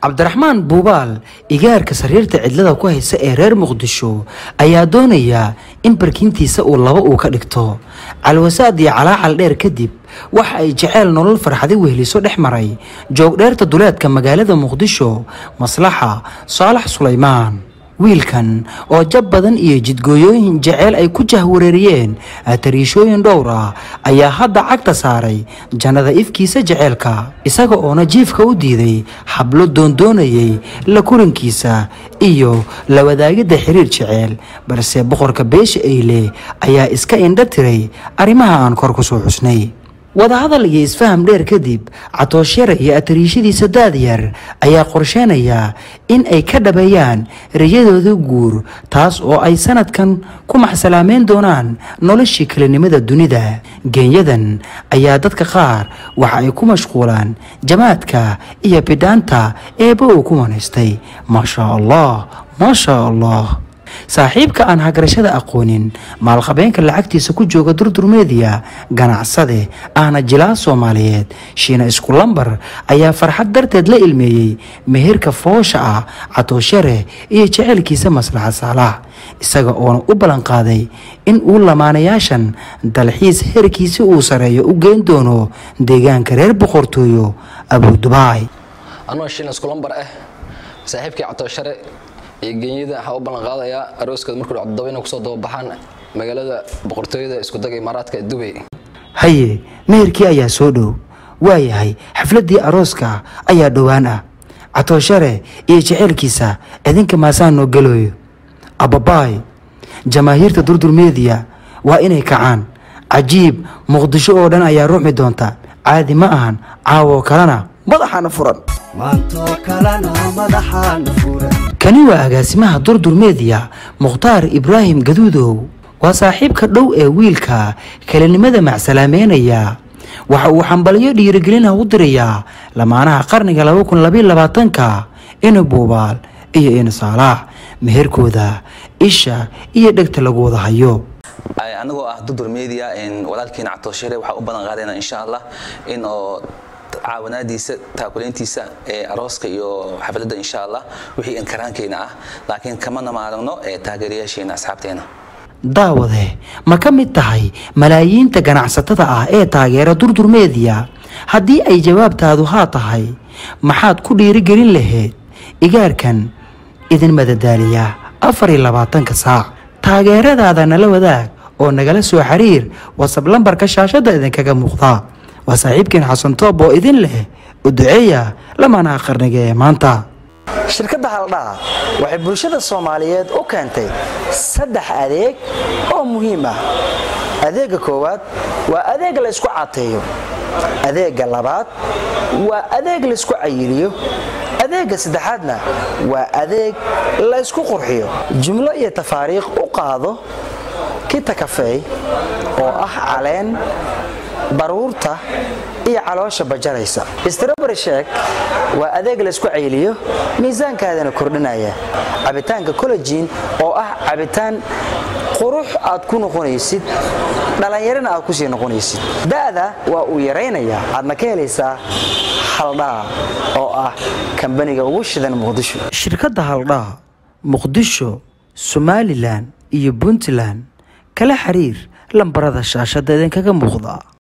cabdiraxmaan buubaal igaarka sariirta cidlada ku haysa ee reer muqdisho ayaa doonaya in barkiintiisa uu laba uu ka dhigto calwasaad iyo calaacal dheer kadib waxa ay jeceyl nolol farxadi wehliso dhex maray joogdheerta duleedka magaalada muqdisho maslaxa saalax sulaymaan wiilkan oo jab badan iyo jidgooyooyin jeceyl ay ku jahwareeriyeen tariishooyin dhowr ah ayaa hadda cagta saaray jannada ifkiisa jeceylka isaga oona jiifka u diiday xablo doondoonayay la kulankiisa iyo la wadaagidda xiriir jeceyl balse boqorka beesha eyle ayaa iska indha tiray arrimaha aan kor ku soo xusnay wadahadal iyo isfaham dheer kadib catooshare iyo atariishadiisa daadyar ayaa qorsheenaya in ay ka dhabeeyaan riyadooda guur taas oo ay sanadkan ku maxsalaameyn doonaan noloshii kelinimada dunida geenyadan ayaa dadka qaar waxa ay ku mashquulaan jamaadka iyo bidhaanta eeba uu ku wanaystay maashaa allah maashaa allah saaxiibka aan hagarashada aqoonin maalqabeenka lacagtiisa ku jooga durdurmeediya ganacsade ahna jilaa soomaaliyeed shiina isku lambar ayaa farxad darteed la ilmeeyey meherka foosha ah catooshare iyo jeceylkiisa maslaxa saalax isaga oona u ballanqaaday in uu lamaanayaashan dalxiis herkiisi uu sareeyo u geyn doono deegaanka reer boqortooyo abudubaay anoo shiina iskulambar ah saaxiibkii catooshare iyo genyada waxaa u ballan qaadayaa arooskooda markuu dhaco todoba inay kusoo dababaxaan magaalada boqortooyada iskudaga imaaraadka ee dubay haye meherkii ayaa soo dhow waayahay xafladdii arooska ayaa dhowaan ah catooshare iyo jeceylkiisa idinka maasaan noo gelooyo ababaay jamaahiirta durdurmeediya waa inay kacaan cajiib muqdisho oo dhan ayaa ruuxmi doonta caadi ma ahan caawoo kalena madaxaana furan kani waa agaasimaha durdurmeediya mukhtaar ibraahim gaduudow waa saaxiibka dhow ee wiilka kelinimada macsalaameynaya waxa uu xambaliyo dhiirigelina u dirayaa lamaanaha qarniga ka ina buubaal iyo ina saalaax meherkooda isha iyo dhegta lagu wada hayo anagoo ah dudur media walaalkiina catooshare waxaa u balan qaadayna insha allah in oo caawanaadiisa taakuleyntiisa ee arooska iyo xafladda insha allah wixii inkaraankeyna ah laakiin kamana maaragno ee taageerayaasheena asxaabteena daawade ma ka mid tahay malaayiinta ganacsatada ah ee taageera durdurmeediya haddii ay jawaabtaadu haa tahay maxaad ku dhiirigelin lahayd igaarkan idin madadaaliya afar iyo labaatanka saac taageeradaada nala wadaag oo nagala soo xiriir wasab lambarka shaashadda idinkaga muuqda waa saaxiibkeen xasan toob oo idin leh u duceeya lamaanaha qarniga ee maanta shirkadda haldhaa waxay bulshada soomaaliyeed u keentay saddex adeeg oo muhiim ah adeegga koowaad waa adeeg laysku cateeyo adeegga labaad waa adeeg laysku cayiliyo adeegga saddexaadna waa adeeg laysku qurxiyo jumlo iyo tafaariikh u qaado kita kafeey oo ah caleen baruurta iyo caloosha bajaraysa strobary sheek waa adeeg laysku cayliyo miisaankaadana kordhinaya cabitaanka collejiin oo ah cabitaan qurux aad ku noqonaysid dhallinyarana aad kusii noqonaysid da'da waa uu yaraynayaa aadna ka helaysaa haldhaa oo ah kambaniga ugu shidan muqdisho shirkadda haldhaa muqdisho somalilan iyo puntland kala xiriir lambarada shaashadda idinkaga muuqda